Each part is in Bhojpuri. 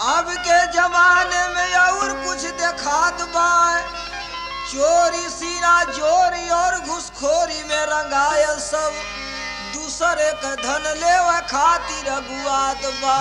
अब के जमाने में और कुछ देखात बा चोरी सीना चोरी और घुसखोरी में रंगायल सब दूसरे के धन लेवा खातिर अगुआत बा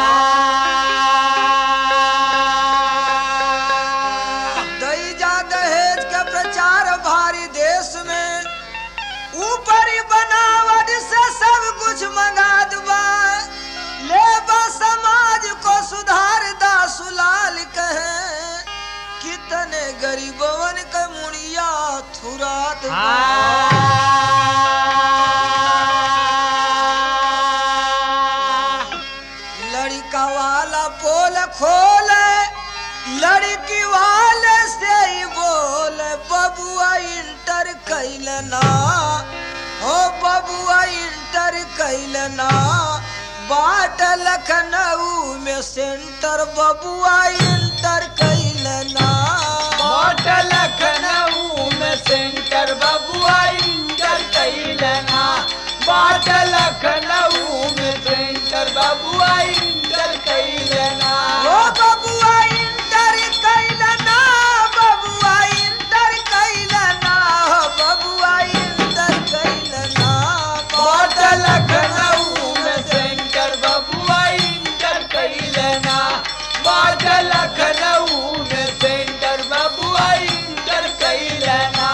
दैजा दहेज के प्रचार भारी देश में ऊपरी बनावट से सब कुछ मंगा दुबा ले बा समाज को सुधार दा सुलाल कहे कितने गरीबवन के मुड़िया थुरात बा। लड़का वाला पोल खोले लड़की वाले से ही बोले बबुआ इंटर कैलना हो बबुआ इंटर कैलना बाट लखनऊ में सेंटर बबुआ इंटर कैलना बाट लखनऊ में सेंटर बबुआ इंटर कैलना बाट लखनऊ में सेंटर बबुआ इंटर कैलना हो बबुआ इंटर कैलना बबुआ इंटर कैलना हो बबुआ इंटर कैलना बाट लखनऊ में सेंटर बबुआ इंटर कैलना बाट लखनऊ में सेंटर बबुआ इंटर कैलना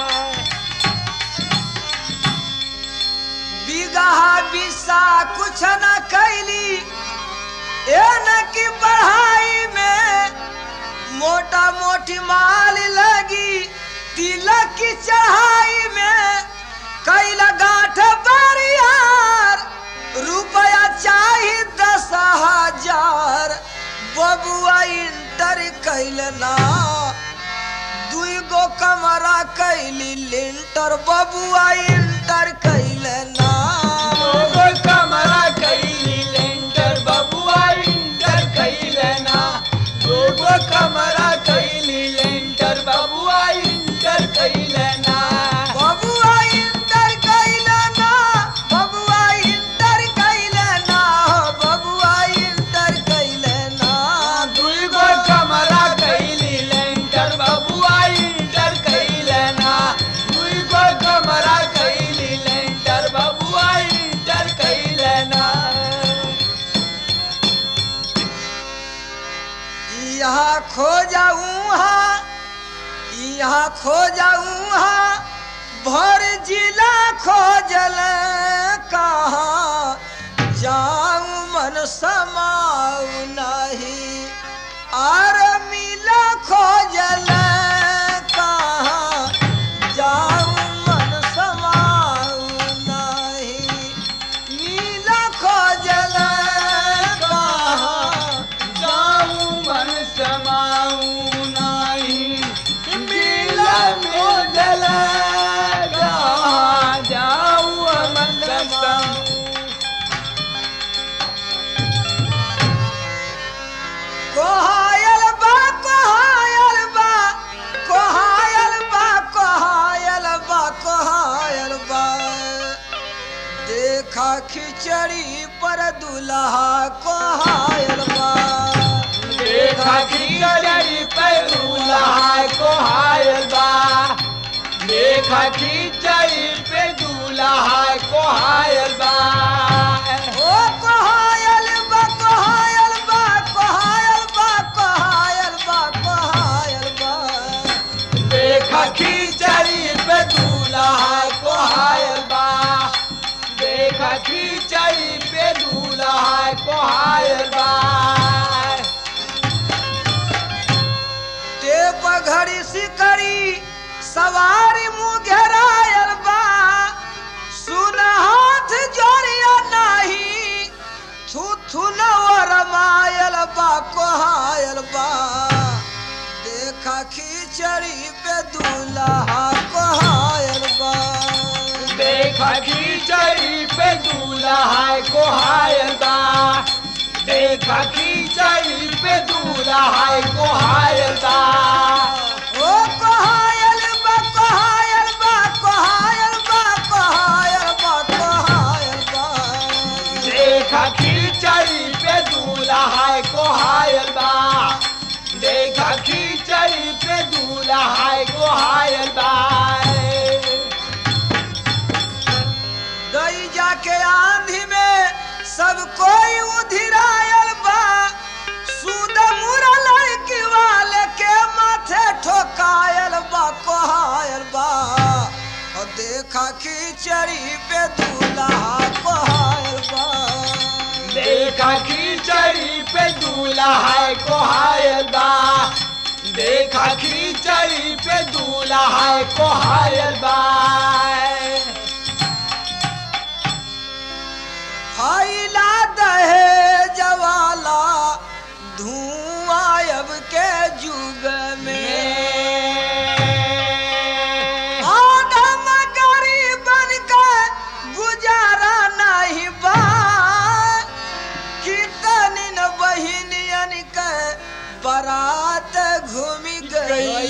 बिगहा बिसा कुछ न कैली ए न की पढ़ाई में मोटा मोटी माल लगी तिलक की चढ़ाई में कैला गांठ बरियार रुपया चाही दस हजार बबुआ इंटर कैलना दुई गो कमरा कैली लिंटर बबुआ इंटर कैलना दोगो कमरा कैली लेंटर बबुआ इंटर कैलना दोगो कमरा कैली लेंटर बबुआ इंटर कैलना बबुआ इंटर कैलना बबुआ इंटर कैलना बबुआ इंटर कैलना दुईगो कमरा कैली लेंटर बबुआ इंटर कैलना दुईगो कमरा कैली लेंटर बबुआ इंटर कैलना यहाँ खो जाऊँ यहाँ खो जाऊँ भर जिला खोजल कहाँ जाऊँ मन समाऊ नहीं आर मिला खोजल कहाँ जाऊँ मन समाऊ नहीं मिला खोजल कहाँ जाऊं मन समाऊं नाही मिला में जल जाऊं मन समाऊं कोहायल बा कोहायल बा कोहायल बा कोहायल बा कोहायल बा देखा खिचड़ी पर दुल्हा कोहायल बा देखा खिचड़ी पे दूल्हा को हायल बा देखा खिचड़ी पे दूल्हा को हायल बा ओ कोहायल बा कोहायल बा कोहायल बा कोहायल बा कोहायल बा देखा खिचड़ी पे दूल्हा को हायल बा देखा खिचड़ी पे दूल्हा को हायल बा टेप घड़ी सिकड़ी सवारी मुँह घेरायल बा सुन हाथ जोड़िया नाही थू थू रमायल बा कोहायल बा देखा खिचड़ी पे दूल्हा कोहायल बा देखा खिचड़ी पे दूल्हा को हायल बा देखा खिचड़ी पे दूल्हा को हायल बा ओ कोहायल बा कोहायल बा कोहायल बा कोहायल बा कोहायल बा देखा खिचड़ी पे दूल्हा को हाय हायल बा देखा खींचई पे दूल्हा है को हायल बा गई जाके आंधी में सब कोई उधिरायल बा सूद मुरा लड़की वाले के माथे ठोकायल बा कोहायल बा और देखा खिचड़ी पे दूल्हा कोहायल बा देखा खींचई पे दूल्हा है को हायल बा देखा खींचई पे दूल्हा है को हायल बा फैला दहे जवाला धुआं अब के युग में आदम गरीबन का गुजारा नहीं बा कितनी न बहिनियन के बारात घूमी गई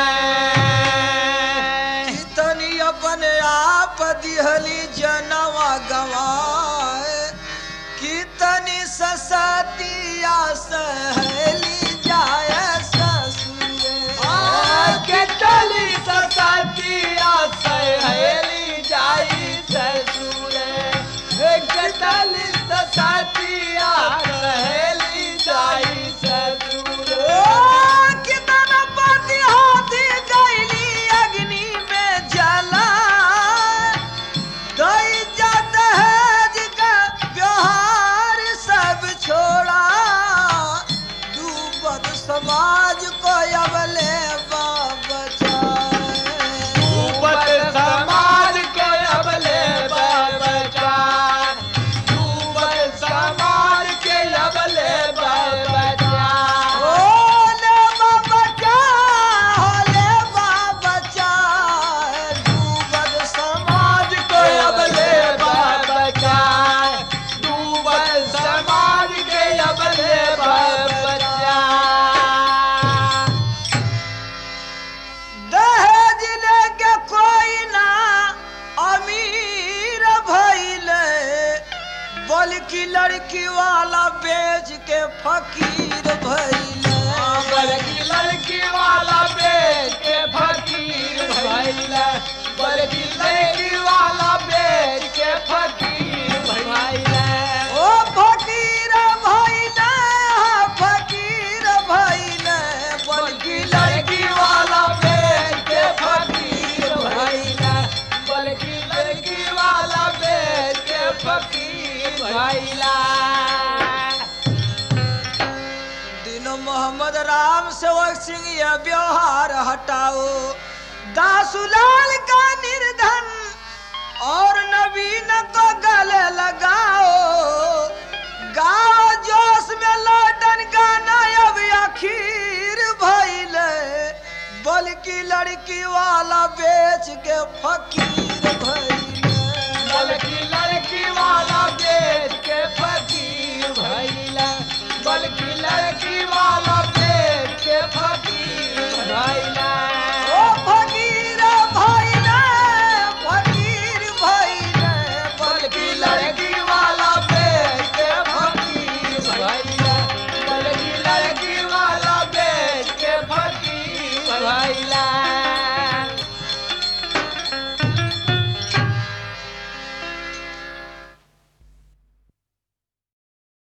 कितनी अपने आप दिहली जनवा गवाए कितनी ससतिया सहेली जाए ससुरे केतली सतिया सहेली जाई ससुरे केतली सतिया सहेली जाई ससुरे ओ कितना पति हाथी गईली अग्नि में जला दई जा दहेज का व्यवहार सब छोड़ा डूबत समाज को अबले बचाए ऊपर समाज के अबले बचा ऊपर समाज के अबले बचा ओले बाबा क्या होले बाबा क्या डूबत समाज को अबले बचा डूबल समाज के अबले बचा दहेज लेके कोई ना अमीर भइले बल्कि लड़की वाला बेच के फकीर भइले बल्कि लड़की वाला बेच के फकीर भइला बल्कि लड़की वाला बेच के फकीर भइला ओ फकीर भइले फकीर भइले बल्कि लड़की वाला बेच के फकीर भइला बल्कि लड़की वाला बेच के फकीर भइला दिन मोहम्मद राम सेवक सिंह यह व्यवहार हटाओ दासुलाल का निर्धन और नवीन को गले लगाओ गाओ जोश में लौटन गाना अब आखिर भइले बल्कि लड़की वाला बेच के फकीर भइले बल्कि लड़की वाला बेच